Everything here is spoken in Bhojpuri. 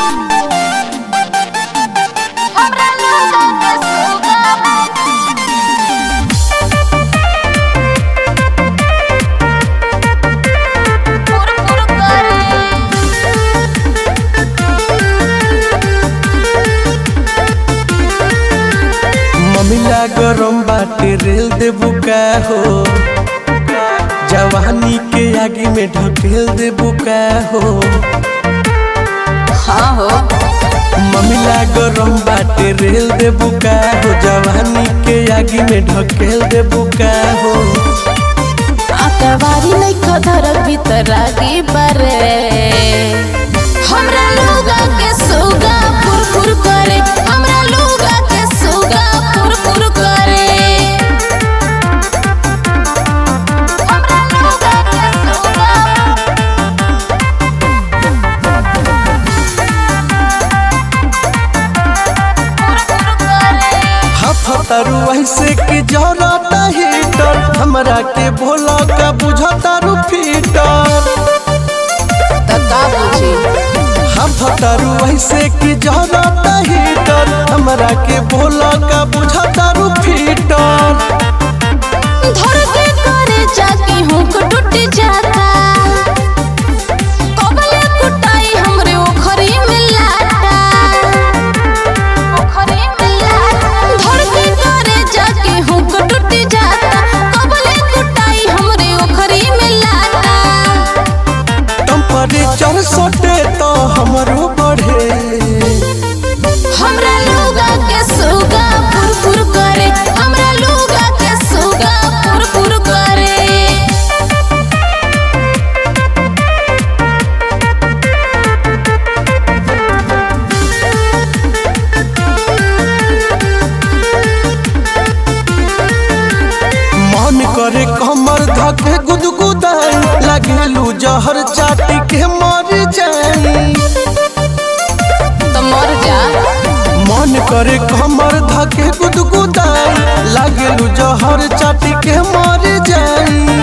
हमरा लोगा के सुगा फुर फुर ममिला गरम बाटे रेल देबू का हो जवानी के आगे में ढकेल देबू का हो हाँ हो ममिला गरम बाटे रेल देबू का हो जवानी के आगे में ढकेल देबू का हो आतवारी नहीं खधर भीतर आगे बरे हमरा लोगा के सुगा फुर फुर करे हमरा लोगा के सुगा फुर फुर करे हमरा लोगा के सुगा फुर फुर करे हफतारू ऐसे के जरता हीटर हमरा के भोला का बुझतारू फीटर तका बुझी हफतारू ऐसे के जरता हीटर हमरा के भोला का बुझतारू फीटर धर के करे जाके हुक टूट जाता कबले कुटाई हमरे ओखरी में लाटा ओखरी में लाटा धर के करे जाके हुक टूट जाता कबले कुटाई हमरे ओखरी में लाटा टेम्परेचर सटे तो हमरो बढ़े हमरा लोगा के सुगा फुर फुर करे हमरा लोगा के सुगा फुर फुर करे मन करे कमर धके गुदगुदाई लगेलू जहर चाटी के मर जाई तो मर जा मन करे कमर धके गुदगुदाई लगेलू जहर चाटी के मर जाई